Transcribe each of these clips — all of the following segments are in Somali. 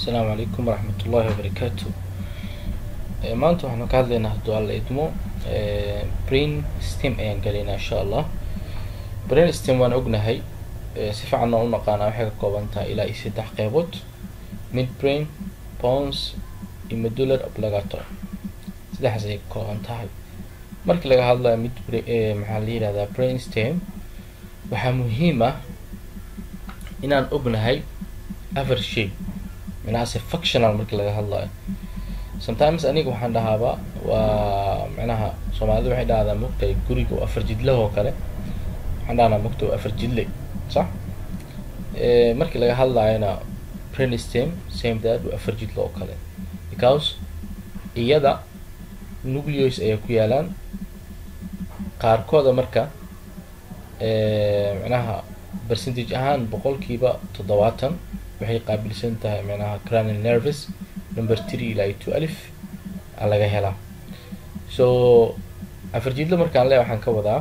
asalaamu calaykum waraxmat ullaahi wabarakaatu maanta waxaanu ka hadlaynaa hadduu alla idmo brain stem ayaan galaynaa insha allah brain stem waan ognahay si fiican oo u naqaanaa waxay ka kooban tahay ilaa iyo saddex qeybood mid brain pons iyo medular obligator saddexdaas ayay ka kooban tahay markii laga hadlayo mid maxaa la yihahdaa brain stem waxaa muhiim ah inaan ognahay aver shay micnahaase functional markii laga hadlayo sometimes aniga waxaan dhahaaba waa micnaha soomaalida waxay dhahdaa mogtahay guriga oo afar jidlah oo kale waxaan dhahnaa mogta waa afar jidle sax markii laga hadlayona brainstem same that waa afar jidle oo kale because iyada nucleos ayaa ku yaalaan qaarkooda marka micnaha percentage ahaan boqolkiiba toddobaatan waxay qaabilsan tahay micnaha cranial nervous number three ilaa iyo two alif a laga helaa so afar jidlo markaan le waxaan ka wadaa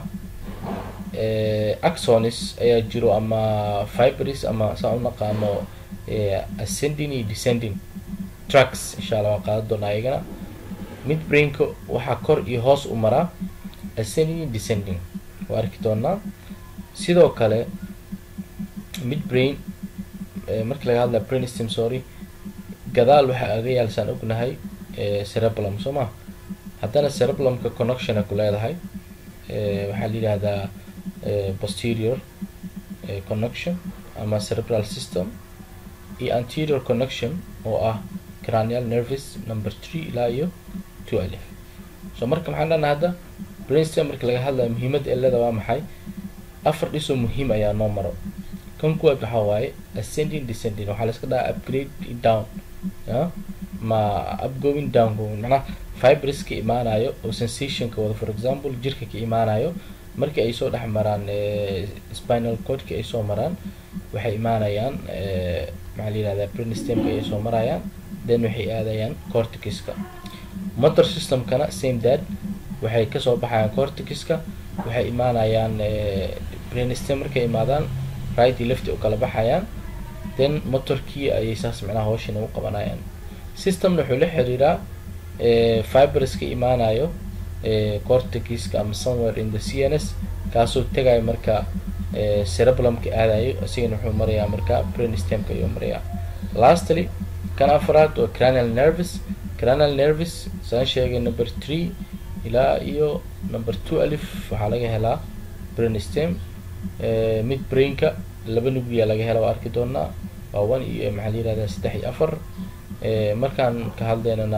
axonis ayaa jiro ama fibris ama saan u naqaano ascending iyo descending trucks insha allah waan qaadan doonaa iyagana mid brainka waxaa kor iyo hoos u maraa ascending iyo descending waa arki doonaa sidoo kale mid brain markii laga hadlaya brain stem sorry gadaal waxaa aga yaalsaan ognahay cereblum soo ma haddana cereblumka connectiona ku leedahay waxaa la yidhahdaa posterior connection ama cerebral system iyo anterior connection oo ah cranial nervous number three ilaa iyo two alif so marka maxaan dhana hadda brain stem markii laga hadlaya muhiimadda eleda waa maxay afar dhisoo muhiim ayaa noo maro kan kuwaad waxaa waaye ascending descending waxaa la iska dhahaa upgrade down ya ma upgoing down going macnaha fibres ka imaanayo oo sensationka wada for example jirka ka imaanayo markii ay soo dhex maraan spinal cordki ay soo maraan waxay imaanayaan maxaa la yihahdaa brainstemka ayay soo marayaan then waxay aadayaan cortixiska motor systemkana same dad waxay kasoo baxayaan cortixiska waxay imaanayaan brainstem markay imaadaan right iyo lefty u kala baxayaan then motorkii ayay saas micnaha hawshan ugu qabanayaan systemna wuxuu la xiriiraa fibres ka imaanayo cortixiska ama somewhere in the c n s kaasoo tegayo marka cereblumka aadayo isigana wuxuu marayaa marka brainstemka ayuu marayaa lastly kan afraad waa cranial nervous cranial nervous saan sheegay number three ilaa iyo number two alif waxaa laga helaa brainstem mid brainka laba nugliya laga hela waa arki doonaa waa one iyo maxaa la yihahdaa saddex iyo afar markaan ka hadlaynana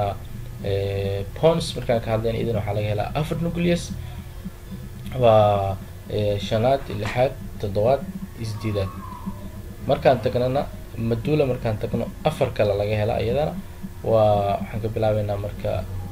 pons markaan ka hadlayna idan waxaa laga helaa afar nucleus waa shanaad lixaad toddobaad isdiidaad markaan tagnana madula markaan tagno afar kale laga helaa iyadana waa waxaan ka bilaabeynaa marka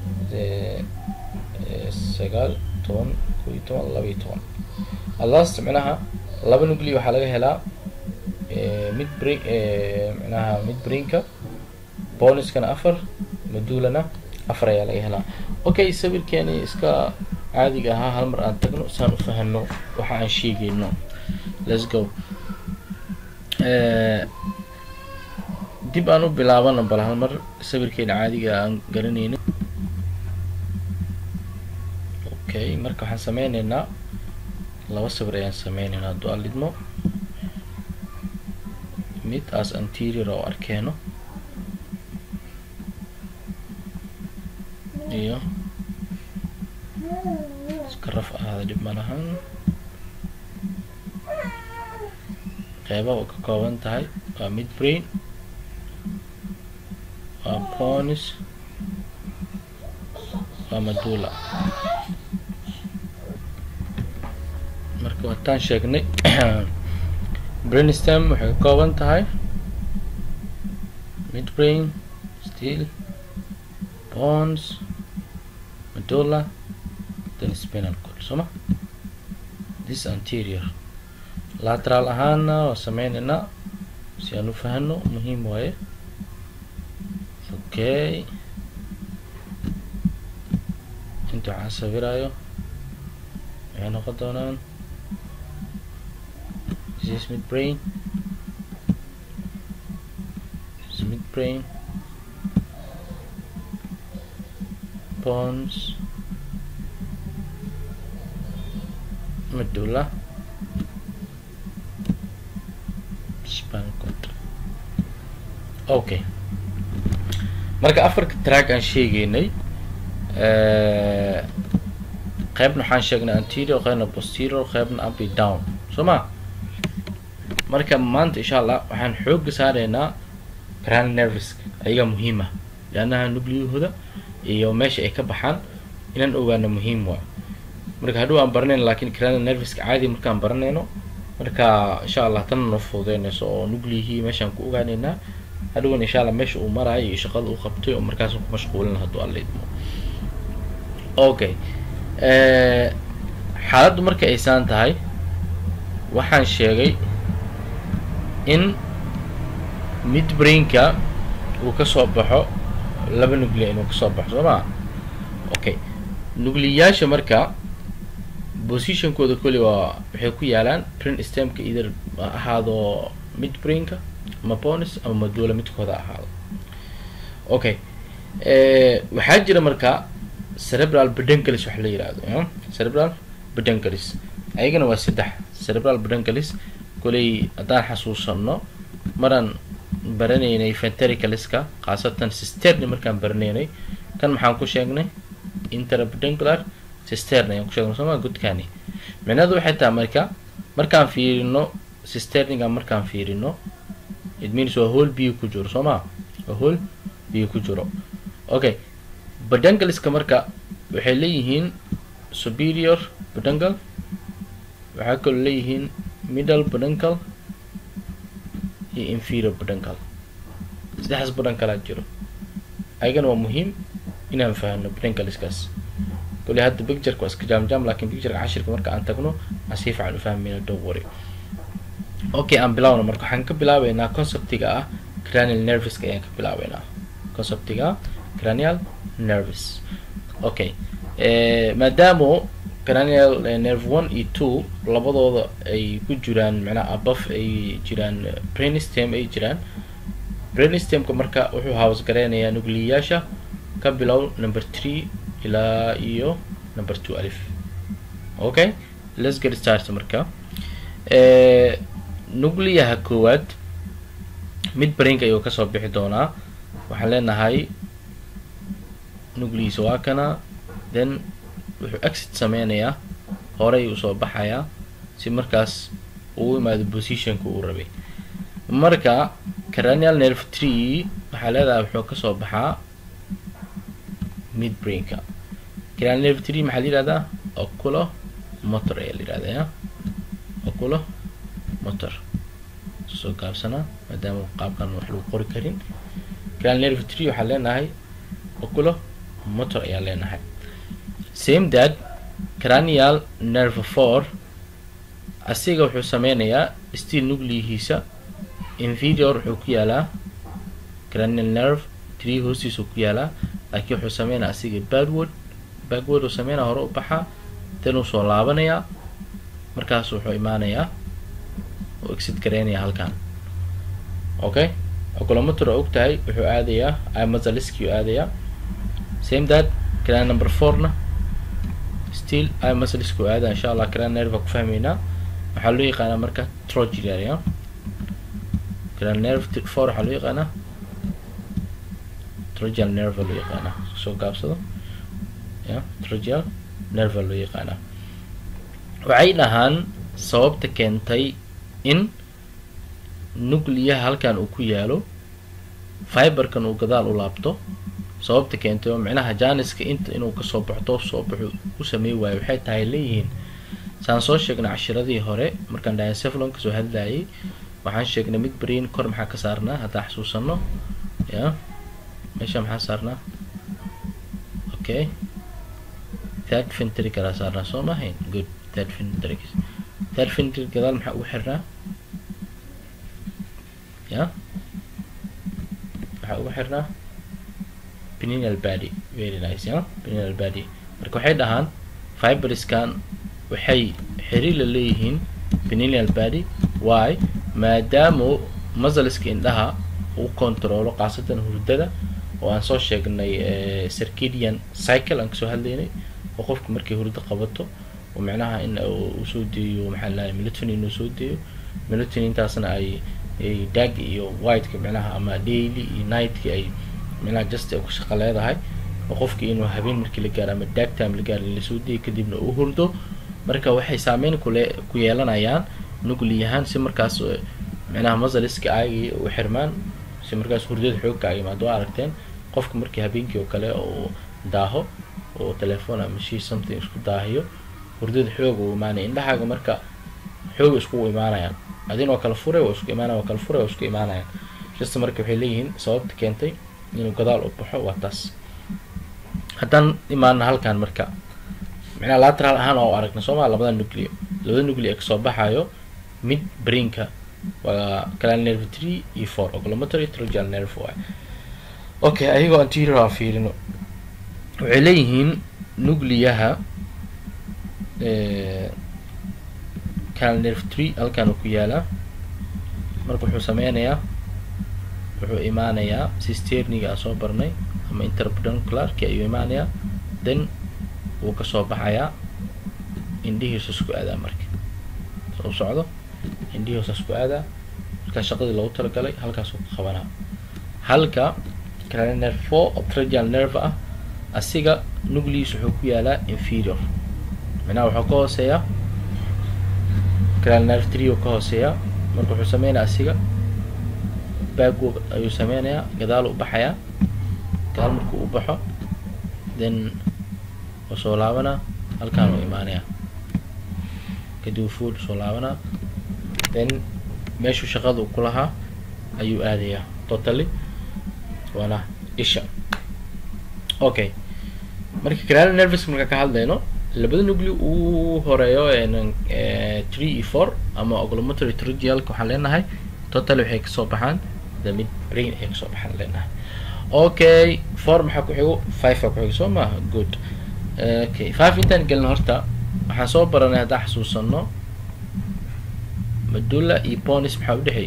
sagaal toban ko iyo toban laba iyo toban alast micnaha laba nuclea waxaa laga helaa mid brain micnaha mid brainka boniskana afar madulana afar ayaa laga helaa okay sawirkeeni iska caadiga ahaa hal mar aan tagno saan u fahano waxa aan sheegayno let's go dib aan u bilaabana bal hal mar sawirkeena caadiga aan garanayno okay marka waxaan sameyneynaa laba sawir ayaan sameyneynaa hadduu alidmo mid as anterior oo arkeeno iyo iska raf ahaada dhib malahan qeybaha u ka kooban tahay waa mid brain waa ponis waa madula marka waataan sheegnay brainstem waxay ka kooban tahay mid brain steel pons medulla then spinal cord sooma this anterior lateral ahaana waa sameyneynaa si aan u fahano muhiim waaye okay inta waxaan sawirayo waxay noqon doonaan this is mid brain brain pons medulla spinal cord okay marka afarka track aan sheegaynay qaybna waxaan sheegnay anterior qaybna posterior qaybna up and down soo ma marka maanta insha allah waxaan xooga saaraynaa cranial nerviska ayaga muhiim ah leannaha nucliyahooda iyo meesha ay ka baxaan inaan ogaano muhiim waa marka hadhow aan baranayno lakin cranial nerviska caadi markaan baranayno marka insha allah tan noo fududeynayso oo nucliyihii meeshaan ku ogaaneynaa hadhowan insha allah meesha uu maraayo iyo shaqada uu qabtay oo markaas ku mashquulin hadduu alla idmo okay xaaladdu marka ay saan tahay waxaan sheegay in mid brainka uu kasoo baxo laba nuclia inuu kasoo baxo soo maa okay nucliyaasha marka positionkooda koli waa waxay ku yaalaan brain stemka either ahaado mid brainka ama bonis ama maduula midkooda ahaado okay waxaa jira marka cerebral pedunculus waxa la yihahdo cerebral pedunculus ayagana waa saddex cerebral pedunculus koley haddaan xasuusano maraan baranaynay ventricaliska khaasatan sisterni markaan baranaynay kan maxaan ku sheegnay interpeduncular sisterni ayaan ku sheegnay sooma gudkaani micnadu waxay tahay marka markaan fiirino sisterniga markaan fiirino it means waa hool biyo ku jiro soo ma waa hool biyo ku jiro okay pedunculiska marka waxay leeyihiin superior peduncle waxaa kaloo leeyihiin middle peduncle iyo inferior peduncle saddexdaas pedunculaa jiro ayagana waa muhiim inaan fahno pedunculiskaas kole hadda pictureka waa iska jaam jaam lakin pictureka cashirka marka aan tagno aan si fiican u fahmayna don't worry okay aan bilaawna marka waxaan ka bilaabeynaa conceptiga ah cranial nerviska ayaan ka bilaabeynaa conceptiga ah cranial nervis okay maadaamo cranial nerve one iyo two labadooda ay ku jiraan macnaha above ay jiraan brainstem ay jiraan brainstemka marka wuxuu house gareynayaa nucliyaasha ka bilow number three ilaa iyo number two alif okay let's get start marka nucliyaha koowaad mid brainka ayuu kasoo bixi doonaa waxaan leenahay nucliis waa kana then wuxuu exit sameynayaa horey uu soo baxayaa si markaas uu imaado positionka uu rabay marka cranial nerve tree waxaa leedahay wuxuu kasoo baxaa mid brainka cranial nerve tree maxaa la yihahdaa oculo motor ayaa la yihahdaa ya oculo motor soo gaabsanaa maadaama qaabkan wax lagu qori karin cranial nerve tree waxaa leenahay oculo motor ayaa leenahay same that cranial nerve four asiga wuxuu sameynayaa still nucliyihiisa inferior wuxuu ku yaalaa cranial nerve tree hoostiisuu ku yaalaa laakiin wuxuu sameynaya asiga backward backward uu sameynaya hore u baxaa dan uu soo laabanayaa markaas wuxuu imaanayaa uu exit gareynayaa halkan okay oculomotor oo og tahay wuxuu aadayaa imazaliski uu aadayaa same that cranial number fourna still imazaliski uu aadaya insha allah cranial nerve ku fahmeynaa waxaa loo yaqaanaa marka trogial ya cranial nerve four waxaa loo yaqaanaa trogial nerve loo yaqaanaa soo gaabsado ya trogial nerve loo yaqaanaa waxay dhahaan sababta keentay in nucliyaha halkan uu ku yaalo fiberkan uu gadaal u laabto sababta keentay oo micnaha janiska inta inuu kasoo baxdo soo baxo u sameey waayo waxay tahay leeyihiin saan soo sheegnay cashiradii hore markaan diacephalon kasoo hadlayay waxaan sheegnay mid brain kor maxaa ka saarnaa haddaan xasuusano ya meesha maxaa saarnaa okay third ventricle aa saarnaa soo mahayn good third ventricle third ventricle gadaal maxaa ugu xirnaa ya waxaa ugu xirnaa pininal bady very nice ya pininal bady marka waxay dhahaan fiberskan waxay xiriir la leeyihiin pininal bady why maadaama muscleska indhaha uu controlo khaasatan hurdada oo aan soo sheegnay circadian cycle aan kasoo hadlaynay oo qofka markay hurdo qabato oo micnaha in uu soo deeyo maxaa lahay melatonin inuu soo deeyo melatonintaasna ay dag iyo whiteka micnaha ama daily iyo nightka ay micnaha just ku shaqo leedahay oo qofkii inuu habeen markii la gaaro ama dag time la gaaro in lasoo deeyo kadibna uu hurdo marka waxay saameyn kule ku yeelanayaan nugliyahaan si markaas micnaha masaliska aagii u xirmaan si markaas hurdada xoogka ay imaado waa aragteen qofka markii habeenkii oo kale uu daaho oo telephone ama shii something isku daahiyo hurdada xoog uu imaanaya indhahaaga marka xoog iskugu imaanayaan adin oo kale furay waa isku imaanaya waa kale furay waa isku imaanayaan just marka waxay leeyihiin sababta keentay inuu gadaal u baxo waa taas haddaan imaana halkan marka micnaha lateral ahaan oo aragna sooma labada nucleo labada nucleo ee kasoo baxayo mid brainka waa canal nerve three iyo four oculomotory trogal nerve waay okay ayagoo anterior aan fiirino waxay leeyihiin nucleyaha canal nerve tree halkan uu ku yaalaa marka wuxuu sameynayaa wuxuu imaanayaa sisterniga aan soo barnay ama interpeduncularki ayuu imaanayaa then wuu kasoo baxayaa indhihiisu isku aadaa marka u socdo indhihiisu isku aadaa markaa shaqadii loogu talagalay halkaasuu ka qabanaa halka canal nerve four oo tragal nerve ah asiga nugliis wuxuu ku yaalaa inferior micnaha wuxuu ka hooseeyaa canal nerve three uu ka hooseeyaa marka wuxuu sameynaya asiga baagwoog ayuu sameynayaa gadaal u baxayaa gadaal markuu u baxo then wuu soo laabanaa halkaan uu imaanayaa kadib food soo laabanaa then meeshuu shaqada ku lahaa ayuu aadayaa totally waana isha okay marka canal nervous marka ka hadlayno labada nugli uu horeeyo three iyo four ama oculomotory trigialka waxaan leenahay total waxay kasoo baxaan the mid brain ay kasoo baxaan leenahay okay four maxaa ku xigo five aa ku xigo soo maaha good okay five intaan gelin horta waxaan soo baranay haddaan xasuusano medulla iyo bonis maxaa udhexeeya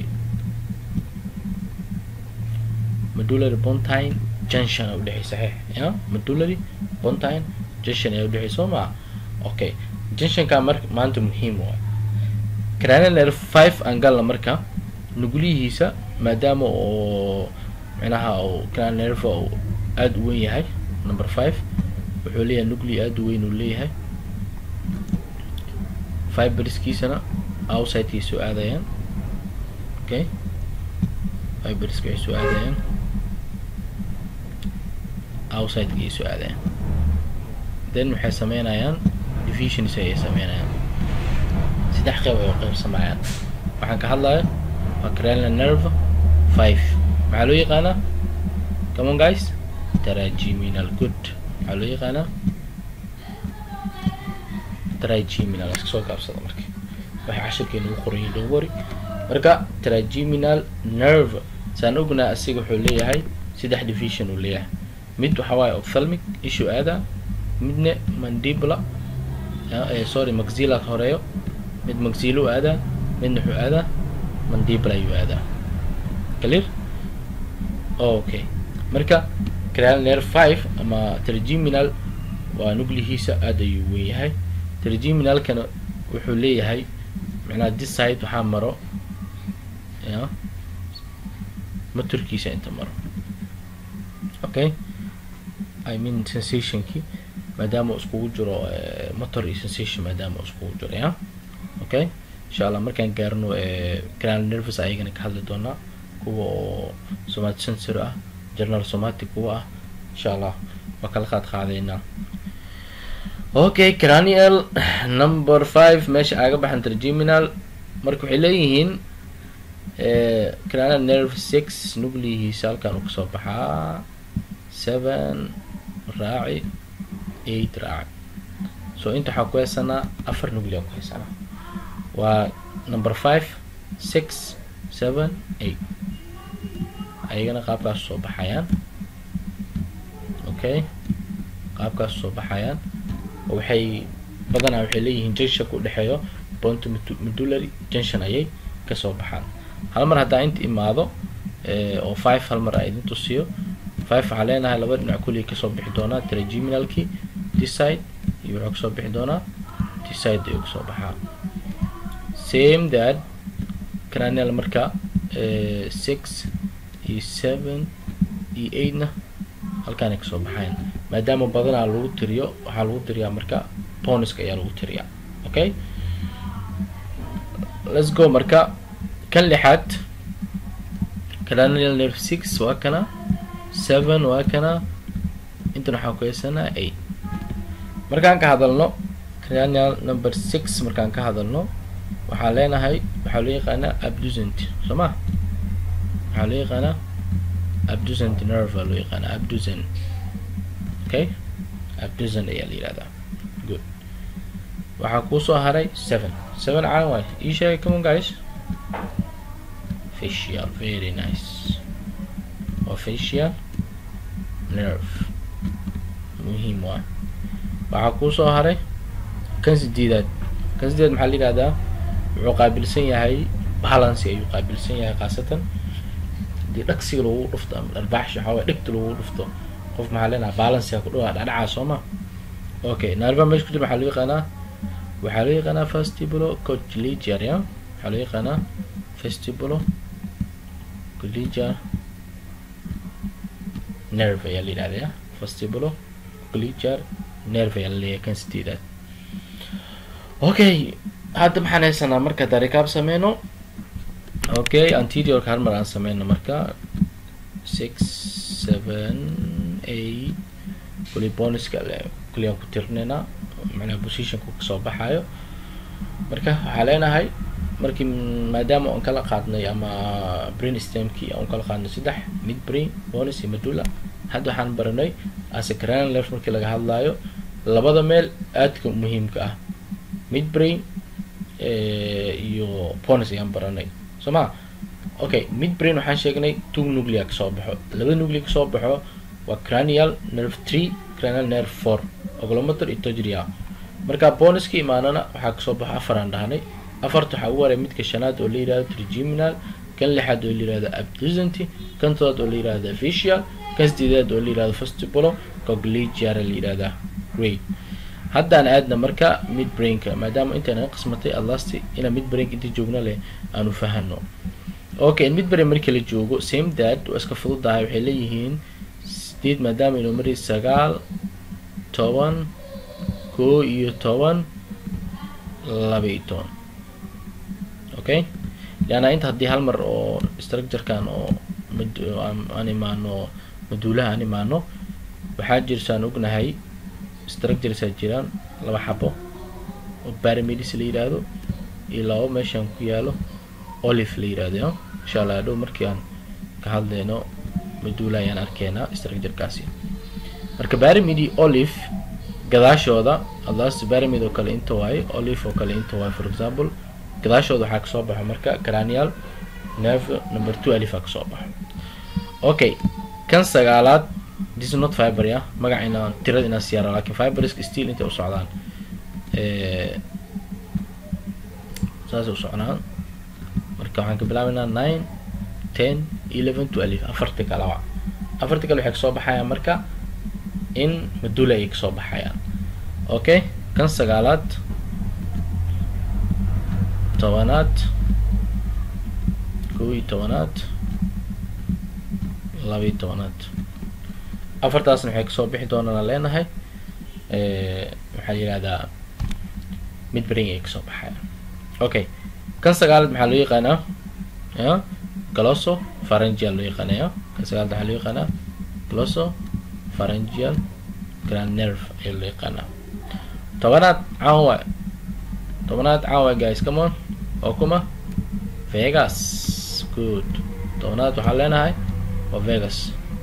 medullary pontine junction aa udhexey saxiix ya medullary pontine junction ayaa udhexey soo maa okay junctionka mar maanta muhiim waay canal nerve five aan galna marka nugliyihiisa maadaama oo micnaha uu canal nerve uu aada u weyn yahay number five wuxuu leeyahay nugli aada u weyn uu leeyahay fiberskiisana outsidekiay soo aadayaan okay fiberska ay soo aadayaan outside-ka ay soo aadayaan then waxay sameynayaan divisions ayay sameynayaan saddex qeyb ay qeybsamayaan waxaan ka hadlaya waa cranial nerve five maxaa loo yaqaanaa come on guys trigeminal good maxaa loo yaqaanaa trigeminal iska soo gaabsada marka waxay cashirkeena ugu qoran yihin don't worry marka trigeminal nerve saan ognaa asiga wuxuu leeyahay saddex division uu leeyahay mid waxa waaye ophthalmic issue aada midna mandibla sorry maxilla horeeyo mid maxillo aadaa midna wuxuu aadaa mandibla ayuu aadaa clear okay marka cranial nerve five ama trigeminal waa nuglihiisa aada ayuu weyn yahay trigeminalkana wuxuu leeyahay macnaha this side waxaa maro ya maturkiisa inta maro okay i mean sensationkii maadaama uu iskugu jiro motor iyo sensation maadaama uu iskugu jiro ya okay insha allah markaan gaarno canal nervous ayagana ka hadli doonaa kuwa oo somatic sensor ah general somatic kuwa ah insha allah waa kala qaad qaadeynaa okay cranial number five meesha aaga baxan trigeminal marka waxay leeyihiin cranial nerve six nuglihiisa halkan uu kasoo baxaa seven raaci eight raaci so inta waxaa ku haysanaa afar nugli aa ku haysanaa waa number five six seven eight ayagana qaabkaas soo baxayaan okay qaabkaas soo baxayaan waxay badanaa waxay leeyihiin junctionka udhexeeyo bonto medullary junction ayay kasoo baxaan hal mar haddaa inta imaado oo five hal mar a idin tusiyo five waxaa leenahay laba dhinac kulli kasoo bixi doonaa trigeminalki decide iyo wuxuu kasoo bixi doonaa decide ayuu kasoo baxaa same that cranial marka six iyo seven iyo eightna halkaanay kasoo baxayn maadaama badanaa lagu tiriyo waxaa lagu tiriyaa marka boniska ayaa lagu tiriyaa okay let's go marka kan lixaad cranial nerve six waa kana seven waa kana intan waxaan ku haysanaa eight markaan ka hadalno cranial number six markaan ka hadalno waxaa leenahay waxaa loo yaqaanaa abducent soo ma waxaa loo yaqaanaa abducent nerve aa loo yaqaanaa abducent okay abducent ayaa la yihahdaa good waxaa kuusoo haray seven seven caalan waay ii sheegay come on guys facial very nice waa facial nerve muhiim waa waxaa kuusoo haray kan sideedaad kan sideedaad maxaa la yihahdaa wuxuu qaabilsan yahay balancy ayuu qaabilsan yahay khaasatan hadii dhagsiga lagu dhufto ama dharbaaxsha waxaa waye dhegta lagu dhufto qof maxaa leenaha balancyga ku dhawaa dhadhacaa soo ma okay narva meesha ku jira maxaa loo yaqaanaa waxaa loo yaqaanaa vestibulo cochlear ya waxaa loo yaqaanaa vestibulo cochlear nerve ayaa la yidhahda ya vestibulo cochlear nerve ayaa la leeyahay kan sideedaad okay hadda maxaan haysanaa marka darikaab sameyno okay anteriorka hal mar aan sameyno marka six seven eight kuli boniska kuli aan ku tirinaynaa macnaha positionku kasoo baxayo marka waxaa leenahay markii maadaama aan kala qaadnay ama brain stemkii aan kala qaadnay saddex mid brain bonus iyo medulla hadda waxaan baranay as a cranial nerve markii laga hadlaayo labada meel aadka muhiimka ah mid brain iyo bonus ayaan baranay soo ma okay mid brain waxaan sheegnay two nuclea kasoo baxo labada nuclea kasoo baxo waa cranial nerve three cranial nerve four oglometer iyo togria marka bonuska imaanana waxaa kasoo baxo afar aan dhahnay afarta waxaa ugu haray midka shanaad oo la yihahdo trigeminal kan lixaad oo la yihahdo abducent kan todobaad oo la yihahdo facial kan sideedaad oo la yihahdo vestibulo cogligiar la yihahdaa great haddaan aadna marka mid brainka maadaama intaan qismatay alasti inaa mid brainka inta joogna leh aanu fahano okay mid brain markii la joogo same dad waa iska fududahay waxay leeyihiin sideed maadaama inuu mari sagaal toban koo iyo toban laba iyo toban okay leanna inta haddii hal mar oo structurekan oo aan imaano maduulaha aan imaano waxaa jirsaan ognahay structuresaa jiraan laba xabo oo baramedis la yidhaahdo iyo laba meeshaan ku yaalo olive la yidhahdo insha allah adhow markii aan ka hadleyno maduula ayaan arkeenaa structurekaasi marka baramidi olive gadaashooda adas baramid oo kale inta waaye olive oo kale inta waaye for example gadaashooda waxaa kasoo baxo marka cranial nerve number two alifaa kasoo baxo okay kan sagaalaad this is not fiber ya magac inaan tirada inaan siyaara lakin fiberska still intay usocdaan saasay usocnaan marka waxaan ka bilaabeynaa nine ten eleven twelve afarti kalaba afarti kale waxay kasoo baxayaan marka in madula ayay kasoo baxayaan okay kan sagaalaad tobanaad kow iyo tobanaad laba iyo tobanaad afartaasna waxay kasoo bixi doonaan leenahay waxaa yihahdaa mid bring ay kasoo baxayaan okay kan sagaalaad maxaa loo yaqaanaa ya glosso pharyngeal loo yaqaanaya kan sagaalaad waxaa loo yaqaanaa glosso pharyngeal grand nerve ayaa loo yaqaanaa tobanaad caan waay tobanaad caan waay guys come on oo kuma vegas good tobanaad waxaa leenahay waa vegas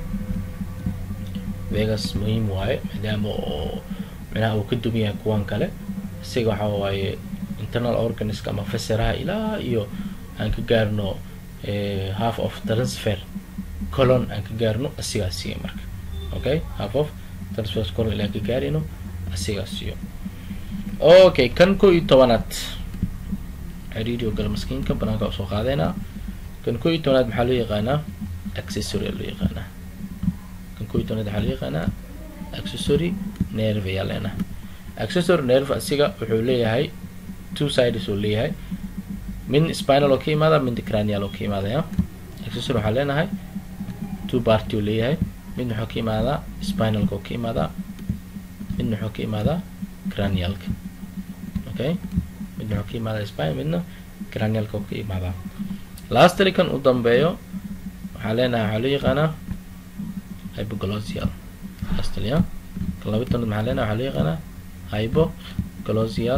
vegas muhiim waaye maadaama oo micnaha uu ka dugan yahay kuwan kale isaga waxa waaye internal organiska ama fasiraha ilaa iyo aan ka gaarno half of transfer colon aan ka gaarno asigaa siiya marka okay half of transfer colon ilaa ka gaarino asigaa siiyo okay kan ko iyo tobanaad xiriiri oo gala maskiinka banaanka usoo qaadeynaa kan ko iyo tobanaad maxaa loo yaqaanaa accessory loo yaqaanaa kan koo iyo tobnaad waxaa loo yaqaanaa accessory nerve ayaa leenahay accessory nerve asiga wuxuu leeyahay two sides uu leeyahay mid spinal oo ka imaada midna cranial oo ka imaadaya accessory waxaa leenahay two party uu leeyahay midna wuxuu ka imaadaa spinalka oo ka imaadaa midna wuxuu ka imaadaa cranialka okay midna wuxuu ka imaadaa spinal midna cranialka oo ka imaadaa lastly kan u dambeeyo waxaa leenahay waxaa loo yaqaanaa hypoglossial lastly ya kan laba tanaad maxaa leenahay waxaa loo yaqaanaa hypoglossial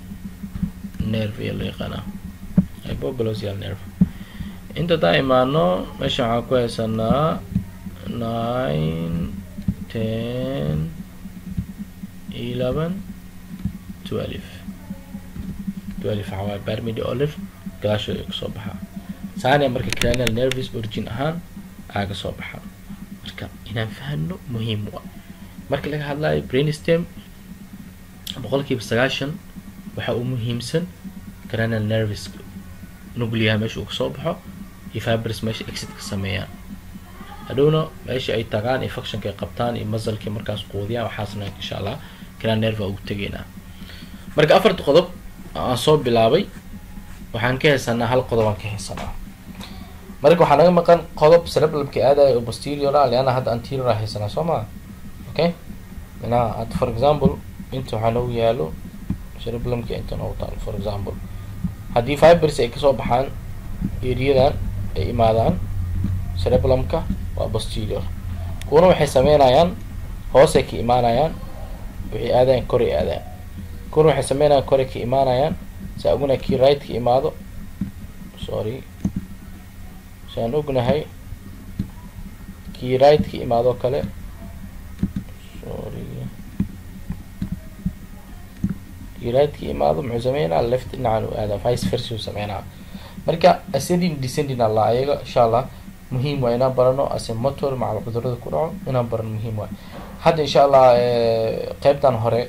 nerve ayaa loo yaqaanaa hypoglossial nerve inta taa imaano meesha waxaa ku haysanaa nine ten eleven twelve twelve waxaa waaye barmidi olive gadaashooda kasoo baxaa saania marka cranial nervis origin ahaan aaga soo baxa marka inaan fahano muhiim u ah marka laga hadlayo brainstem boqolkiiba sagaashan waxa uu muhiimsan cranial nervis nugliyaha meesha uu kasoo baxo iyo fibers meesha exit ka sameeyaan hadhowna meesha ay tagaan iyo functionka ay qabtaan iyo musalkii markaas quudiyaan waxaasna insha allah cranial nerve ugu tegaynaa marka afarta qodob aan soo bilaabay waxaan ka haysanaa hal qodob aan ka haysanaa marka waxaa naga maqan qodob cerebellumka aadaya oo posterior ah leanna hadda anterior a haysanaa soo maa okay minaa hadda for example inta waxaa noogu yaalo cerebellumka inta noogu taalo for example haddii fibers ay kasoo baxaan eriyadan ay imaadaan cerebellumka waa posterior kuwana waxay sameynayaan hoosay ka imaanayaan waxay aadayaan koray aadayaan kuwana waxay sameynayaan koray ka imaanayaan si aguna kii right ka imaado sorry saan ognahay kii right ka imaadoo kale sorry kii right ka imaado muxuu sameynaa left dhinacan u aadaa vice versa uu sameynaa marka ascending descending alla ayaga insha allah muhiim waa inaan barano ase motor macal cudurada ku dhaco inaan barano muhiim waay hadda insha allah qeybtan hore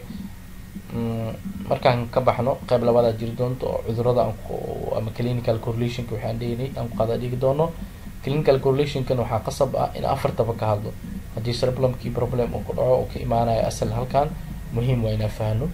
markaan ka baxno qeyb labadaa jiri doonto oo cudurada aan ama clinical correlationka waxaan dhegnay aan ku qaada dhigi doono clinical correlationkan waxaa qasab ah in afartaba ka hadlo haddii cerebellumkii problem uu ku dhaco oo ka imaanayo asal halkan muhiim waa inaan fahno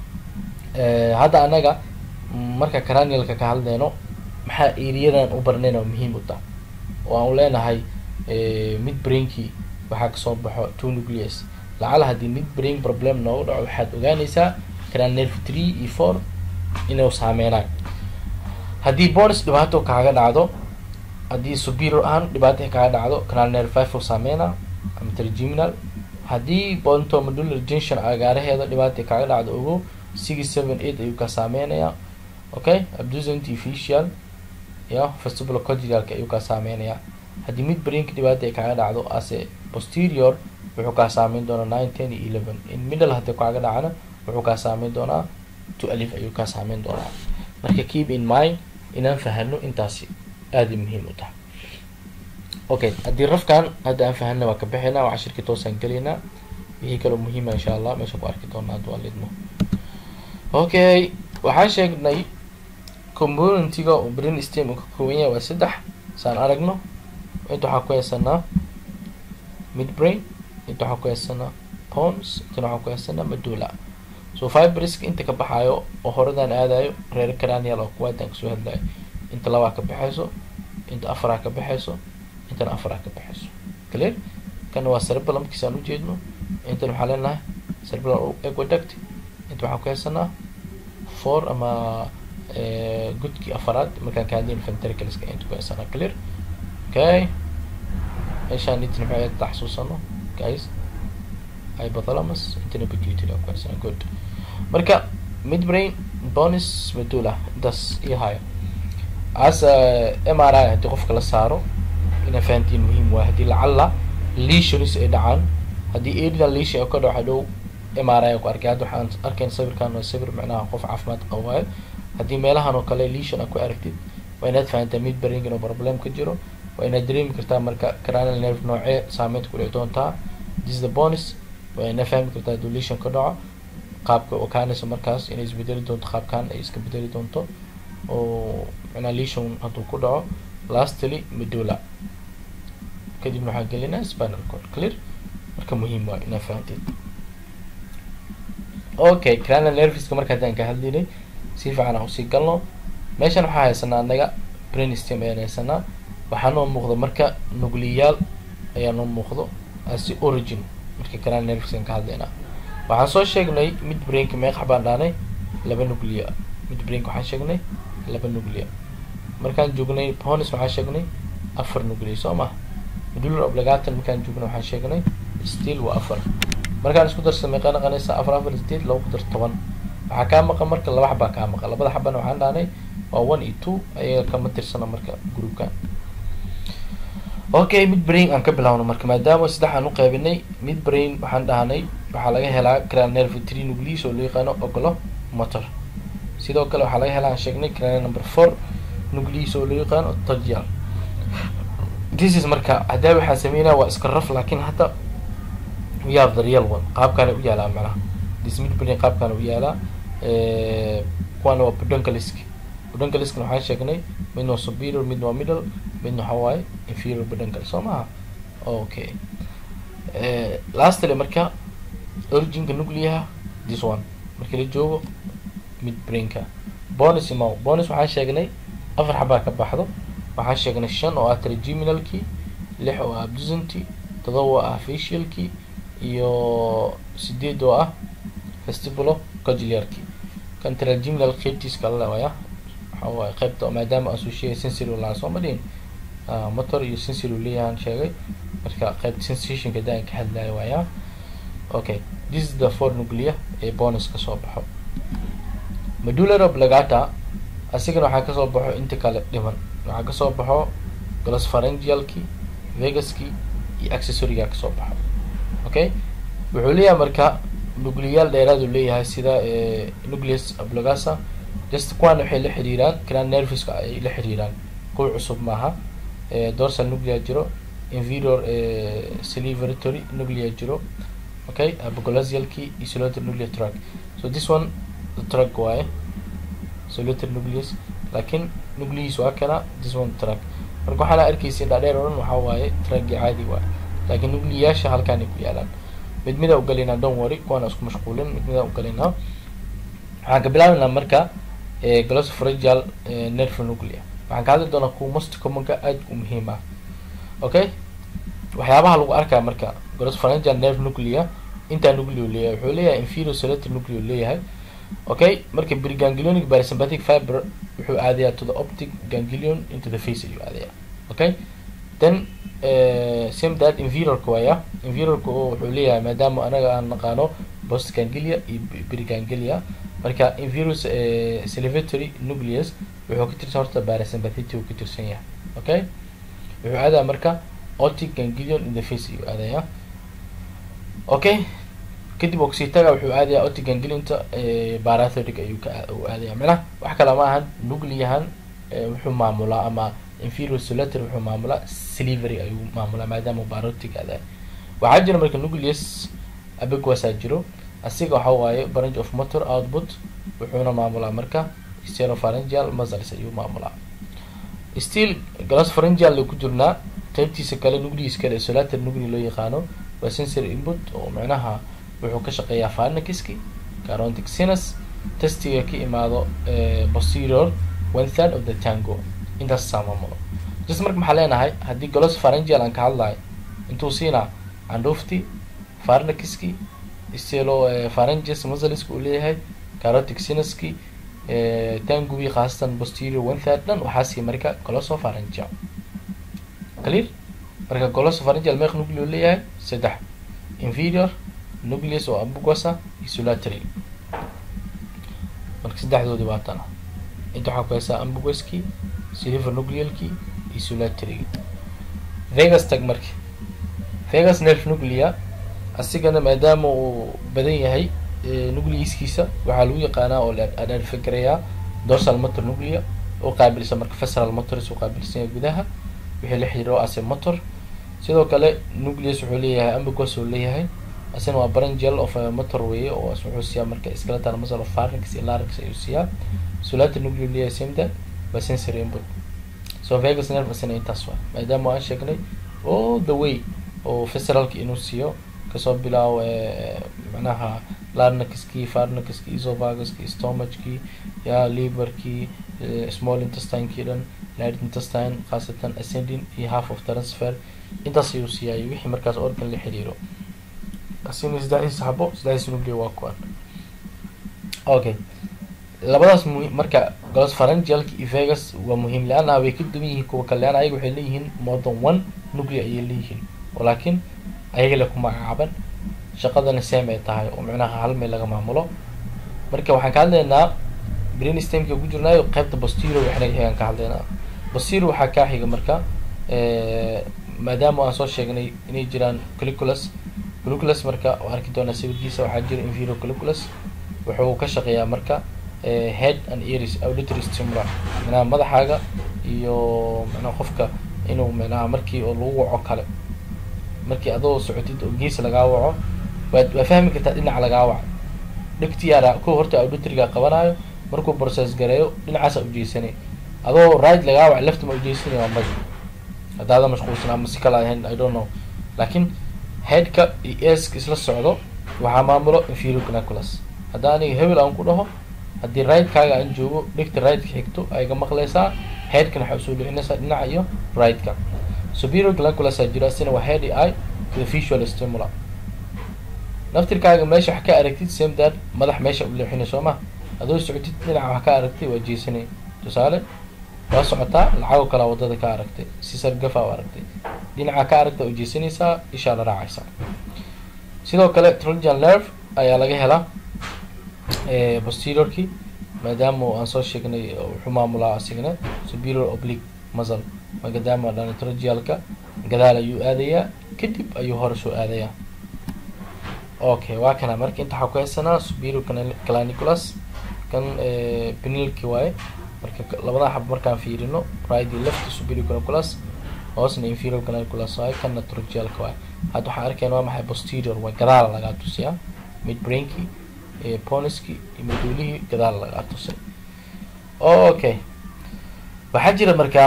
hadda anaga marka cranialka ka hadleyno maxaa eriyadan u barnayn oo muhiim u tahay oo aan leenahay mid brainkii waxaa kasoo baxo two nucleus lacala haddii mid brain problem noogu dhaco waxaad ogaanaysaa cranial nerve three iyo four inuu saameynayo haddii bonis dhibaato kaaga dhacdo haddii superior ahaan dhibaato kaaga dhacdo cranial nerve five uu saameyna ama trigeminal haddii pontomedular junction agaaraheeda dhibaato kaaga dhacdo ogo six seven eight ayuu ka saameynaya okay abducent facial ya vestibular cordialka ayuu kaa saameynaya haddii mid brainka dhibaata ay kaaga dhacdo ase posterior wuxuu kaa saameyn doonaa nine ten iyo eleven in middle haddii kaaga dhacana wuxuu kaa saameyn doonaa to alif ayuu kaa saameyn doonaa marka keep in mind inaan fahano intaasi aada muhiim u tahay okay haddii rafkan hadda aan fahana waa ka bixinaa waa cashirkii toosaan gelaynaa wixii kaloo muhiima insha allah meesha ku arki doonaa hadda waa lidmo okay waxaan sheegnay componentiga uu brain stem uu ka kooban yahay waa saddex saan aragno inta waxaa ku haysanaa mid brain inta waxaa ku haysanaa pons intana waxaa ku haysanaa madula so fibriska inta ka baxaayo oo horadan aadayo reer cranial oo kuwaadan kasoo hadlayo inta labaa ka baxayso inta afaraa ka baxayso intana afaraa ka baxayso clear kana waa cerebellumkiisa aan ujeedno intana waxaa leenahay cerebellum aqueduct inta waxaa ku haysanaa four ama gudkii afaraad markaan ka hadlayn ventricleska inta ku haysanaa clear okay meeshaan intana maxay ahayd taxsuusano guys hypothalamus intana pituitary ku haysanaa good marka midbrain bonus medulla intaas iyo hayo as m r i haddii qofka la saaro inaa fahantiin muhiim waay haddii lacalla lesions ay dhacaan haddii adina lesion ka dhaco hadhow m r i ku arkay hadda waxaan arkayn sawirkan waa sawir micnaha qof caafimaad qabo waayo haddii meelahan oo kale lesion a ku aragtid waa inaad fahantaa mid brain inuu problem ka jiro waa inaad dareemi kartaa marka cranial nerve noocee saameynta ku dhici doontaa this the bonus waa inaad fahmi kartaa hadduu lesion ka dhaco qaabka okaanaysa markaas inay isbedeli doonto qaabkan ay iska bedeli doonto oo micnaa lesion hadduu ku dhaco lastly medulla kadibna waxaan gelinaa spinal cord clear marka muhiim waa inaa fahanteed okay cranial nerviska marka haddaan ka hadlaynay si fiican aan usii galno meeshan waxaa haysanaa anaga brainstem ayaan haysanaa waxaa noo muuqda marka nugliyaal ayaa noo muuqdo asi origin marka cranial nerviskan ka hadlaynaa waxaan soo sheegnay mid brainka meeqax baan dhaanay laba nuclia mid brainka waxaan sheegnay laba nuclia markaan joognay ponis waxaan sheegnay afar nuclia soo ma medular obligatan markaan joognay waxaan sheegnay still waa afar markaan isku darsa meeqa naqanaysa afar afar sideed laba ku dar toban waxaa kaa maqan marka laba xabaa kaa maqan labada xabana waxaan dhaanay waa one iyo two ayaga kama tirsana marka groupkan okay mid brain aan ka bilaawno marka maadaama saddex aan uqaybinay mid brain waxaan dhahnay waxaa laga helaa cranial nerve three nucleus oo loo yaqaano ogolo motor sidoo kale waxaa laga helaa aan sheegnay cranial number four nucleus oo loo yaqaano togial this is marka haddaa waxaan sameynaya waa iska raf laakin hadda we have the real one qaabkaana u yaalaa macnaha this mid brain qaabkaana u yaalaa kuwaana waa podonkalisk podonkaliskna waxaan sheegnay midna waa superior midna waa middle midna waxa waaye inferior podonkal soo maha okay lastly marka originka nucleaha this one markii la joogo mid brainka bonus imo bonus waxaan sheegnay afar xabaa ka baxdo waxaan sheegnay shan oo ah trigeminalki lix oo ah abdusanti todoba oo ah facialki iyo sideed oo ah vestibulo cogiliarki kan trigeminal qeybtiiska la waaya waxa waaye qeybta maadaama aan soo sheegay sensory laa soo ma dhihin motor iyo sensory leeyahan sheegay marka qeybta sensationka daan ka hadlayo waaya okay this is the four nuclea ee bonus kasoo baxo medular oblongata asigana waxaa kasoo baxo inta kale dhiman waxaa kasoo baxo glospharyngealki vegaski iyo accessoryga kasoo baxo okay wuxuu leeyahay marka nucleyaal dheeraadu leeyahay sida nucleus oblongata just kuwan waxay la xiriiraan cranial nerviska ay la xiriiraan kuwa cusub maaha dorsal nuclea jiro inferior salivatory nuclea jiro okay apoglossialki iyo solitary nuclear track so this one the track waaye solitary nucleus laakiin nucleus waa kana this one track marka waxaana arkeysa dhaadheer o dhan waxaa waaye tracki caadi waaye laakiin nucleyaasha halkaanay ku yaalaan mid mida ugalinaa don worry kuwaana isku mashquulin mid mida ugalinaa waxaan ka bilaabeynaa marka glossopharyngeal nerve nuclea waxaan ka hadli doonaa kuwa most commonka aad u muhiim ah okay waxyaabaha lagu arkaa marka glossopharyngeal nerve nuclea intaa nucleo leeyahay wuxuu leeyahay inferior solitary nucleo leeyahay okay marka preganglionic parasympathetic fiber wuxuu aadayaa to the optic ganglion into the face ayuu aadayaa okay then same that inferiorka waaya inferiorka oo wuxuu leeyahay maadaama anaga aan naqaano post ganglia iyo preganglia marka inferior salivatory nucleus wuxuu ka tirsan horta parasympathetic uu ka tirsan yahay okay wuxuu aadaya marka optic ganglion in the face ayuu aadaya okay kadib oxitaga wuxuu aadayaa optic ganglionta parathodic ayuu ka uu aadaya macnaha wax kale ma ahan nucleahan wuxuu maamulaa ama inferior solitary wuxuu maamulaa slivery ayuu maamulaa maadaama barotic aadayo waxaa jira marka nucleus abegwasaa jiro asiga waxa waaye branch of motor output wuxuuna maamulaa marka steropharyngeal muscles ayuu maamulaa still glossopharyngeal ku jirnaa qeybtiisa kale nucleus kale solitary nuclea loo yaqaano waa sensory input oo macnaha wuxuu ka shaqeeyaa pharynxiski carontic sinus testiga ka imaado posterior one third of the tango intaas saa maamulo just marka maxaa leenahay haddii glossopharyngeal aan ka hadlayo intuu siinaa candhuufti pharynxiski stelo pharynges muscleska uu leeyahay carotic sinuski tangubi khaasatan posterior one third dhan waxaa sii marka glossopharyngeal clear marka glossopharyngeal meeq nucleo leeyahay saddex inferior nucleus oo abugosa iyo solitary marka saddexdoodii waa tana inta waxaa ku haysaa ambugoski silver nuclealki iyo solitarygi vegas tag marka vegas nerve nuclea asigana maadaama uu badan yahay nucleiskiisa waxaa lagu yaqaanaa oo adharfagarayaa dorsal motor nuclea oo qaabilsan marka fesral motors u qaabilsan yahay gudaha wixii la xiriiro ase motor sidoo kale nucleus wuxuu leeyahay ambugos uu leeyahay asina waa brangial of motor weye oo wuxuu siiyaa marka skeletal muscle of pharynx iyo larynx ayuu siiyaa solitary nuclea leeyahay same waa sensory input so vegas nerve asina intaas waa maadaama aan sheegnay all the way oo fesralka inuu siiyo kasoo bilaawo macnaha larnakiskii farnakiskii esophaguskii stomachkii ya liverkii small intestinekii dhan large intestine khaasatan ascending iyo half of transfer intaas ayuu siiyay wixii markaas organ la xiriiro asina saddexdiisa xabo saddexdiisa nucleo waa kuwan okay labadaas mu marka glospharyngealka iyo vegas waa muhiim leanna way ka duwan yihiin kuwa kale leanna ayaga waxay leeyihiin more than one nucleo ayay leeyihiin laakiin ayaga le ku magacaaban shaqadana same ay tahay oo micnaha hal meel laga maamulo marka waxaan ka hadlaynaa brainstemka ku jirnaayo qaybta bostiro waxna xigaan ka hadlaynaa bostiro waxaa kaa xiga marka maadaama aan soo sheegnay inay jiraan caliculus caliculus marka oo arki doonaa sawirkiisa waxaa jira inferior caliculus wuxuu ka shaqeeyaa marka head and ears auditory stimula micnaha madaxaaga iyo micnaha qofka inuu micnaha markii oo lagu waco kale markii adoo socotid oo gees lagaa waco waad waa fahmi kartaa dhinaca lagaa waco dhegtiyaara ko horta auditoriga qabanayo markuu process gareeyo dhinacaasa ujeysanay adoo right lagaa waco left ma ujeysanay waa madi haddaada mashquulsan ama si kala ahayn i don't know laakiin headka iyo eska isla socdo waxaa maamulo inferior canaculus hadda aniga hebel aan ku dhaho haddii right-kaaga aan joogo dhegta right-ka xigto ayga maqleysaa headkana waxaa usoo dhicinaysaa dhinaca iyo right-ka superior canaculus jira isina waa head i eye with visual stimula naftirkaaga meesha wax ka aragtid same that madax meesha u leexinay soo ma adoo socotid dhinaca wax ka aragtay waa jeesanay tusaale waa socotaa lacagoo kalea wadada ka aragtay si sargafa u aragtay dhinaca ka aragta u jeesanaysaa ishaa la raacaysaa sidoo kale trojan nerve ayaa laga helaa posteriorkii maadaama aan soo sheegnay wuxuu maamulaa asigna superior oblique muscle maadaama dhanitrogialka gadaal ayuu aadayaa kadib ayuu hore soo aadayaa okay waa kana marka inta waxaa ku haysanaa superior claniculus kan penilki waaye marka labada xab markaan fiirino right iyo left superior canaculus hoosna inferior canaculus waaye kanna trogialka waaye hadda waxaan arkayna waa maxay posterior waa gadaala lagaa tusiyaa mid brainki poniski iyo maduulihii gadaal lagaa tusay okay waxaa jira markaa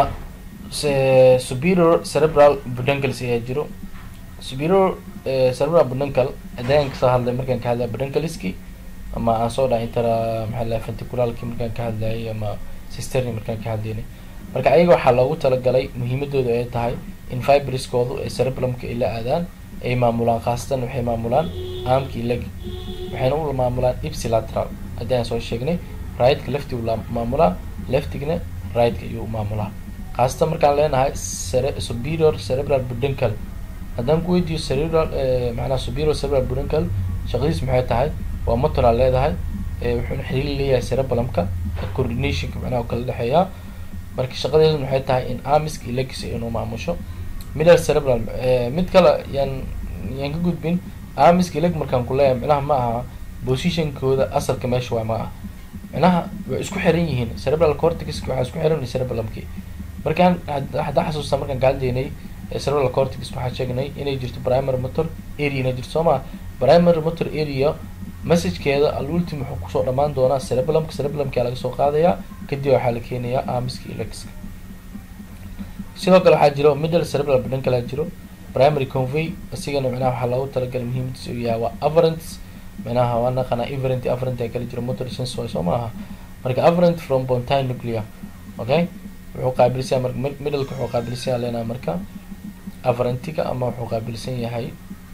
superior cerebral budancles ayaa jiro superior cerebral buduncal adaan kasoo hadlay markaan ka hadlaya budancaliski ama aan soo dhahay intara maxaa lahay ventricularki markaan ka hadlayay ama sisterni markaan ka hadlaynay marka ayaga waxaa loogu talagalay muhiimadooda ay tahay in fibriskoodu ee cerebrumka ay la aadaan ay maamulaan khaasatan waxay maamulaan aamki leg waxayna u maamulaan ipsilateral haddii aan soo sheegnay rightka lefti la maamulaa leftigna rightka ayuu maamulaa khaasatan markaan leenahay superior cerebral buduncal haddaan ku weydiiyo cerebral macnaha superior cerebral buduncal shaqadiis maxay tahay waa motoraa leedahay wuxuuna xiriir leeyahay cerebrumka coordinationka macnaha kala dhexeeyaa marka shaqadeedu waxay tahay in amisk iyo legs inuu maamusho middle cerebral mid kale yaan yaan ka gudbin amisk iyo leg markaan ku leeyahay micnaha ma aha positionkooda asalka meesha waa ma aha micnaha way isku xiran yihiin cerebral cortixiska waxaa isku xiran cerebrumki markaan haddaan xasuustaa markaan ka hadlaynay cerebral cortix waxaan sheegnay inay jirto primary motor area inay jirto soo maa primary motor area messagekeeda alultim wuxuu kusoo dhamaan doonaa cerebrumka cerebrumka laga soo qaadayaa kadib waxaa la keenayaa amiska iyo legska sidoo kale waxaa jiro middle cerebral buduncal jiro primary convey isigana micnaha waxaa loogu talagalay muhiimadiisa uu yahay waa averants micnaha waa naqanaa everent averent ee kala jiro motor sense way soo maaha marka averent from pontine nuclear okay wuxuu qaabilsan marka middleka wuxuu qaabilsan yahay leenaha marka averentiga ama wuxuu qaabilsan yahay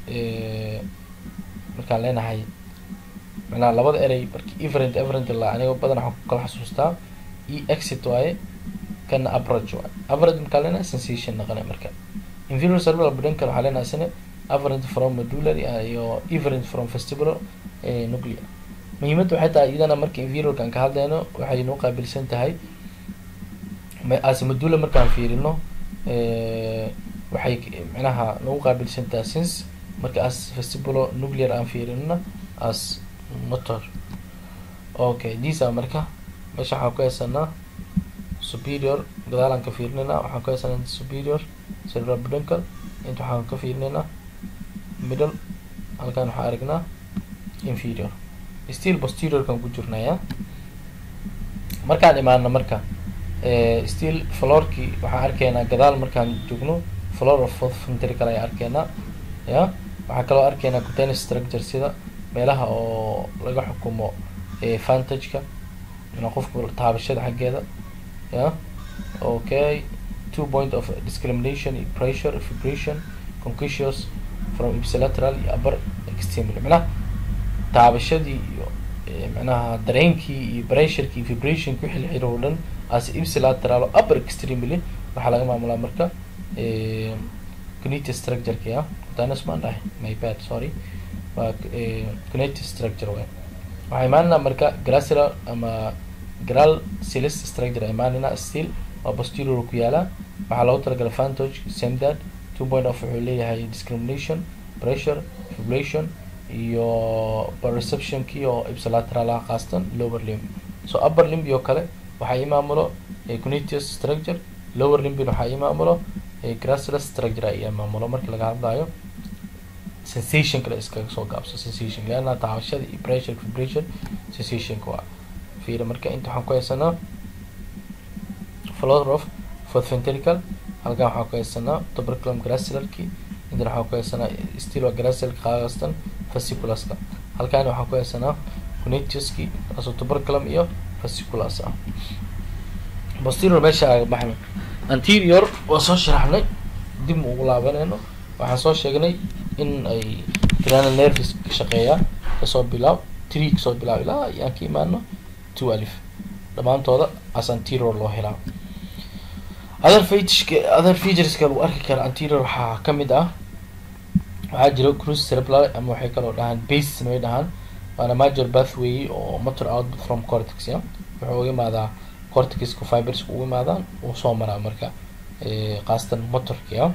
markaan leenahay macnaha labada erey marki everent everent la aniga badan waxaan ku kala xasuustaa e exit waaye kana average waaye average markaan leenahay sensation naqanay marka inferior cerebral buduncal waxaa leenahay isna averent from medullary iyo everent from vestibular nuclear muhiimadda waxay tahay iyadana marka inferiorkan ka hadlayno waxay noo qaabilsan tahay as medulla markaan fiirino waxay micnaha nagu qaabilsan tahay since marka as vestibular nuclear aan fiirinona as motor okay disa marka meesha waxaan ku haysanaa superior gadaalaan ka fiirinayna waxaan ku haysanaa superior cerebral buduncal inta waxaan ka fiirinaynaa middle halkaan waxaan aragnaa inferior still posteriorkan ku jirnaya markaan imaano marka still florkii waxaan arkaynaa gadaal markaan joogno flor of fourth ventricle ayaan arkaynaa ya waxaa kaloo arkaynaa container structure sida meelaha oo laga xukumo vantage-ka ina qofka taabashada xaggeeda ya okay two point of discrimination pressure vibration concussions from ipsilateral iyo upper extremely micnaha taabashadii iyo micnaha dareenkii iyo pressureki iyo vibrationki wixii la xiriir oo dhan as ipsilateral oo upper extremely waxaa laga maamulaa marka cognitive structure-ki ah danas maan dhahay my bad sorry waa cognitive structure way waxaa imaanina marka gracilar ama gral silis structure imaanina still waa posterior ku yaalaa waxaa loogu talagalay vantage semdad two point of wuxuu leeyahay discrimination pressure fibrillation iyo perceptionki oo ipsilateral ah qaastan lower limb so upper limb oo kale waxaa imaamulo cognitive structure lower limbin waxaa imaamulo gracilar structure ay imaamulo marka laga hadlayo sensation kale iskaga soo gaabso sensation leana taabashada iyo pressure vibration sensationka waa fiira marka inta waxaan ku haysanaa floor of fourth ventricle halkan waxaan ku haysanaa tuberculum gracilarki intan waxaan ku haysanaa still waa gracilarka qaastan fasciculaska halkan waxaan ku haysanaa connectuski taasoo tuberculum iyo fasciculus ah posterior meesha aga baxno anterior waa soo sharaxnay dib ma ugu laabanayno waxaan soo sheegnay in ay cranial nerves ka shaqeeyaa kasoo bilaab tree kasoo bilaab ilaa ayaan ka imaano two alif dhammaantooda as anterior loo helaa other featureska other featureska lagu arki kara anterior waxaa kamid ah waxaa jira cruise cerebral ama waxay kaloo dhahaan bases way dhahaan waana major pathway oo motor output from cortex ya wuxuu uga imaadaa cortixiska fibers ugu imaadaan uu soo maraa marka khaasatan motorki ah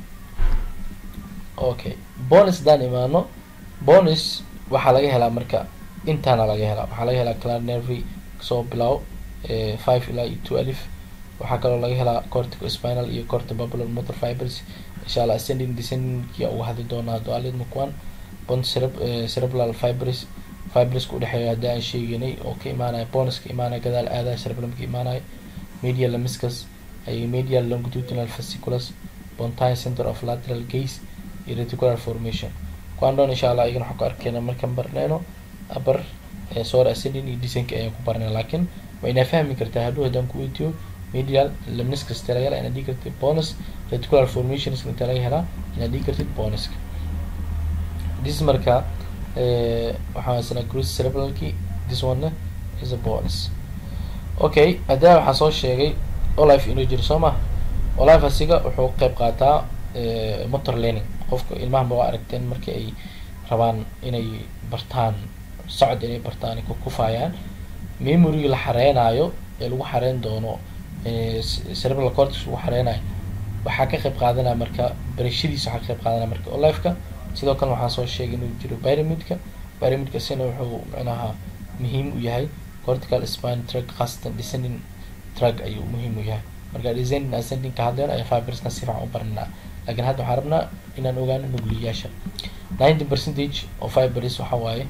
okay bonus hadaan imaano bonus waxaa laga helaa marka intaana laga helaa waxaa laga helaa clar nervy kasoo bilaabo five ilaa iyo two alif waxaa kaloo laga helaa cortico spinal iyo cortibubular motor fibers insha allah ascending descendingki uga hadli doonaa hadduu alid mukwan bon cerebral fibers fiberska udhexeeya haddii aan sheeganay oo ka imaanaya bonuska imaanaya gadaal aadaya cerebellumka imaanaya medial lamiscus ay medial longitudinal fasciculus pontine center of lateral gaze iyo reticular formation kuwaan dhoon insha allah iyagana waxaan ku arkeyna markaan barneyno upper sore ascending iyo descending ayaan ku barnay laakiin waa inaa fahmi kartaa hadhow haddaan ku weydiyo medial lamiscus inta laga helaa inaad dhigi kartid bonus reticular formations inta laga helaa inaad dhigi kartid bonuska this marka waxaan haysanaa cruise cerebralki this one is a bonus okay haddana waxaa soo sheegay olife inuu jiro soo maha olife asiga wuxuu qeyb qaataa motor learning qofka ilmaha ma waa aragteen markii ay rabaan inay bartaan socod inay bartaan ay kukufaayaan memorygii la xareynayo ee lagu xareyn doono cerebral cortex lagu xareynayo waxaa ka qeyb qaadanaya marka barashadiisa waxaa ka qeyb qaadanaya marka olifeka sidoo kale waxaa soo sheegay inuu jiro pyramidka pyramidka sina wuxuu micnaha muhiim u yahay cortical spine track khaasatan descending track ayuu muhiim u yahay marka descending ascending ka hadleen ayaa fibersna si fiican u baranaa laakiin hadda waxaan rabnaa inaan ogaano nugliyaasha ninety percentage oo fibers waxa waaye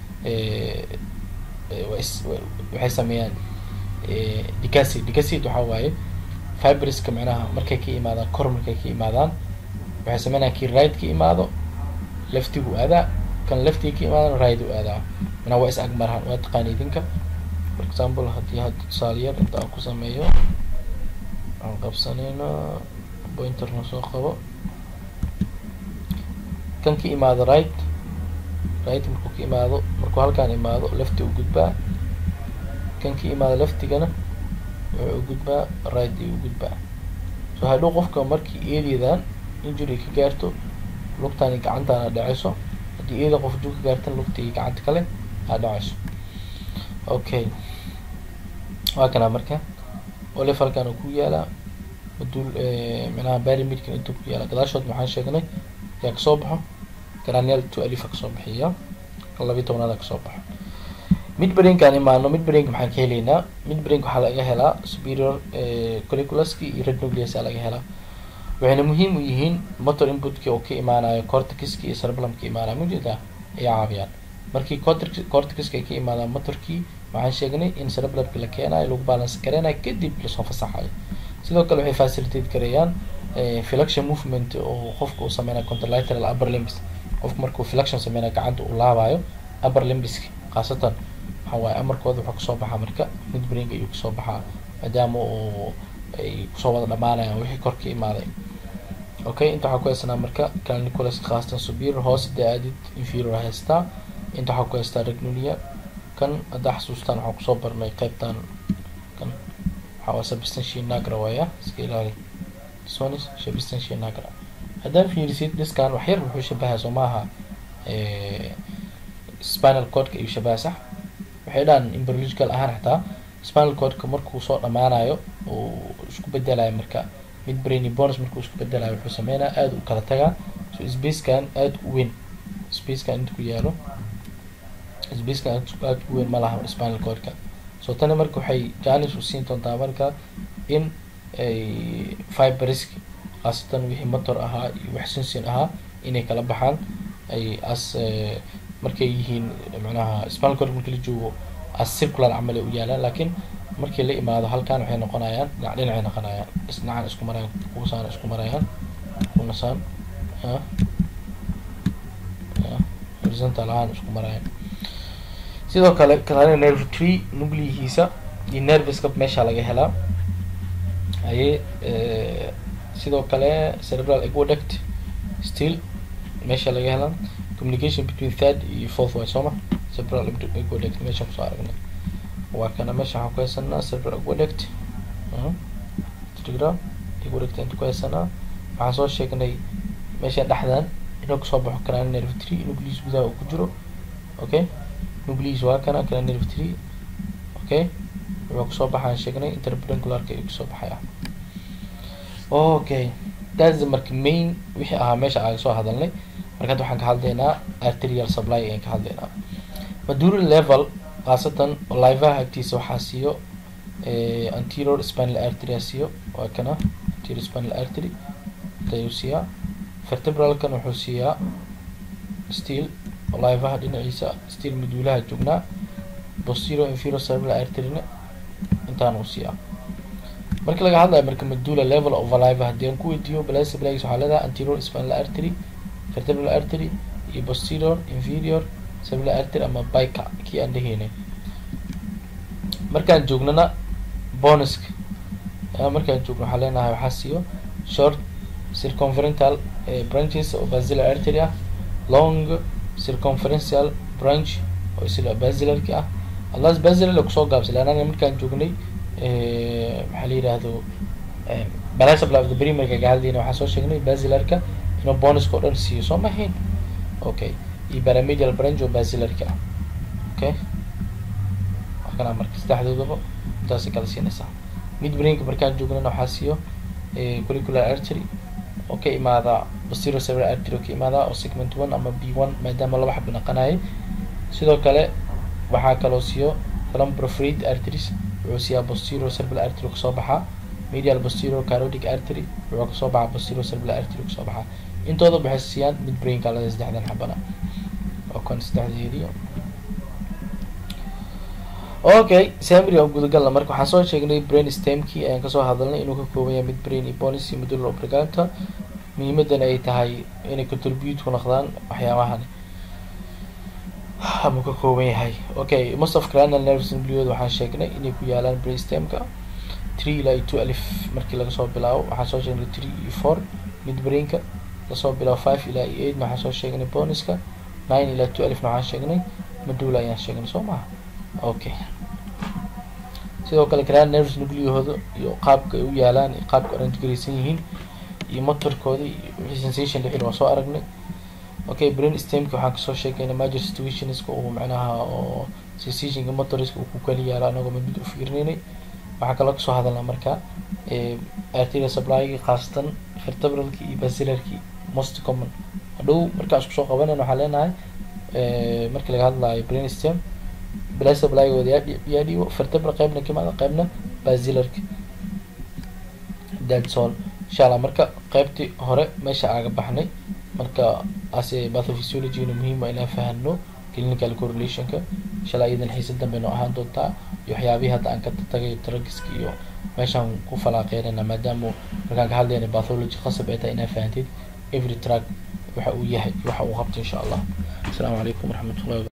waxay sameeyaan decacid decacid waxa waaye fiberska micnaha markay ka imaadaan kor markay ka imaadaan waxay sameynayaan kii right ka imaado leftigu aadaa kan leftiga ka imaadana right u aadaa manaa waa is agmarahan waa taqaana idinka for example haddii hadda tusaale yar inta aan ku sameeyo aan qabsanayna pointerna soo qabo kan ka imaado right right markuu ka imaado markuu halkaan imaado lefti u gudbaa kan ka imaado leftigana wuxuu u gudbaa right iyo u gudbaa so hadhow qofka markii eedeedan injury ka gaarto lugtani gacantaana dhaceyso haddii eeda qof jug ka gaartan lugtii gacanta kale aa dhaceyso okay waa kanaa marka olif halkaan ku yaalaa maduul micnaha barimidkan intuu ku yaala gadaashood maxaan sheegnay yaa kasoo baxo granial to alifa kasoo bixiya labiyi tobnaada kasoo baxo midbrainkaan imaano midbrainka maxaan ka helaynaa midbrainka waxaa laga helaa superior curriculuski iyo red nucleus aa laga helaa waxayna muhiim u yihiin motor inputkii oo ka imaanayo cortixiski iyo cerebellumka imaanayo mujeeda ay caawiyaan markii cortixiska ay ka imaadaan motorkii waxaan sheegnay in cerebellumki la keenayo lagu balance gareynayo kadib lasoo fasaxayo sidoo kale waxay facilitate gareeyaan flexion movement oo qofka uu sameynayo contralateral upper limbs qofku markuu flexion sameynayo gacanta uu laabayo upper limbiska khaasatan waxa waaye amarkooda wuxuu kasoo baxaa marka midbrainka ayuu kasoo baxaa maadaama uu ay kusoo wada dhamaanayaan wixii kor ka imaaday okay inta waxaa ku haysanaa marka calniculus khaasatan superior hoose dee aadid inferior haystaa inta waxaa ku haystaa regnulia kan haddaa xasuustaan waxaan kusoo barnay qeybtan kan waxaa waa substantia nagra waaya iska ilaali sonis substantia nagra haddaa fiirisid diskan wax yar wuxuu shabahaa soo maaha spinal codka ayuu shabaha sax waxay dhahan embryological ahaan xataa spinal codka markuu soo dhamaanayo uu isku bedelayo marka mid brainy bonus markuu isku bedelayo wuxuu sameynaya aada u kala tagaa so spacekan aada u weyn spacekan inta ku yaalo spacekan aada u weyn ma laha spinal codka so tani marka waxay janis u siin doontaa marka in ay fiberisk khaasatan wixii motor ahaa iyo wax sinsin ahaa inay kala baxaan ay as markay yihiin macnaha spinal cord markii la joogo as circular camal ay u yaalaan laakiin markii la imaado halkan waxay noqonayaan dhinac dhinacay noqonayaan isdhinacan isku marayaan kuwasaan isku marayaan kunasaan horizontal ahaan isku marayaan sidoo kale cranial nerve tree nucleihiisa iyo nerviska meesha laga helaa ayay sidoo kale cerebral aqueduct still meesha laga helaan communication between third iyo fourth way sooma cerebral aqueduct meesha kusoo aragnay waa kana meesha waxaan ku haysanaa cerebral aqueduct telegram aqueduct inta ku haysanaa waxaan soo sheegnay meesha dhexdan inuu kasoo baxo cranial nerve tree nucleus gudaha uu ku jiro okay nucleus waa kana cranial nerve tree okay wuxuu kasoo baxaan sheegnay interpedularka ayuu kasoo baxaya okay that's the marka main wixii ahaa meesha aan soo hadalnay marka hadda waxaan ka hadlaynaa arterial supply ayaan ka hadlaynaa madural level khaasatan livaha agtiisa waxaa siiyo anterior spinal artery siiyo waa kana anterior spinal artery ayuu siiyaa vertebralkan wuxuu siiyaa steel livaha dhinaciisa steel maduulaha joognaa posterior inferior cerebral arteryna intaan uu siiyaa marka laga hadlayo marka madula level of alive haddii aan ku weydiiyo balasa blags waxaa leedahay anterior spinal artery vertebral artery iyo posterior inferior cerebral artery ama bica kii aan dhaheynay markaan joognana bonuska markaan joogno waxaa leenahay waxaa siiyo short circumferential branches oo basilar artery ah long circumferential branch oo isla basilarki ah allas basilar kusoo gaabsay anaga markaan joognay maxaa la yidhaahdo balasabla of the primerka ka hadlayna waxaa soo sheegnay basilarka inuu bonuska o dhan siiyo soo mahayn okay iyo paramedial branch oo basilarka ah okay kana marka saddexdoodaba intaasay kala siinaysaa mid brainka markaan joognana waxaa siiyo curricular artery oo ka imaada posterior cerebral artery oo ka imaada oo segment one ama b one maadaama laba xab naqanayay sidoo kale waxaa kaloo siiyo thalamprophrade arteries wuxuu siiyaa posterior cerebral artery kasoo baxaa medial posterior carodic artery wuxuu kasoo baxaa posterior cerebral artery kasoo baxaa intooda waxay siiyaan mid brainka lada saddexdan xabana oo kan saddexdeedii okay samry oo gudagalna marka waxaan soo sheegnay brain stemkii ayaan kasoo hadalnay inuu ka kooban yahay mid brain iyo policy medular obrigata muhiimadan ay tahay inay contribute ku noqdaan waxyaabahan ama ka kooban yahay okay most of cranial nerves nucleoid waxaan sheegnay inay ku yaalaan brain stemka three ilaa iyo two alif markii laga soo bilaabo waxaan soo sheegnay three iyo four mid brainka lasoo bilaabo five ilaa iyo eight waxaan soo sheegnay boniska nine ilaa two alifna waxaan sheegnay madula ayaan sheegnay soo maha okay sidoo kale cranial nerves nucleahooda iyo qaabka ay u yaalaan iyo qaabka orange garaysan yihiin iyo motorkooda iyo wixii sensation lixil waa soo aragnay okay brain stemka waxaan kasoo sheegayna major situationska uu macnaha oo sensationka motoriska uu ku kali yaalo anagoo mid mid u fiirinaynay waxaa kaloo kasoo hadalnaa marka arterial supplygi khaasatan vertebralki iyo basilarki most common hadhow markaan isku soo qabanan waxaa leenahay markii laga hadlayo brain stem blasabligooda yaa dhiibo vertebra qeybna kimaada qeybna basilarka that's all insha allah marka qeybtii hore meesha aaga baxnay marka ase pathophysiologina muhiim waa inaan fahano clinical correlationka inshallah iyadan xiisa dambe noo ahaan doontaa iyo waxyaabihii hadda aan ka tagay tragiska iyo meeshaan ku falaaqeynayna maadaama markaan ka hadlayna pathology qasab ay tahay inaa fahantid every track waxa uu yahay waxa uu qabto insha allah asalaamu calaykum waraxmatullahi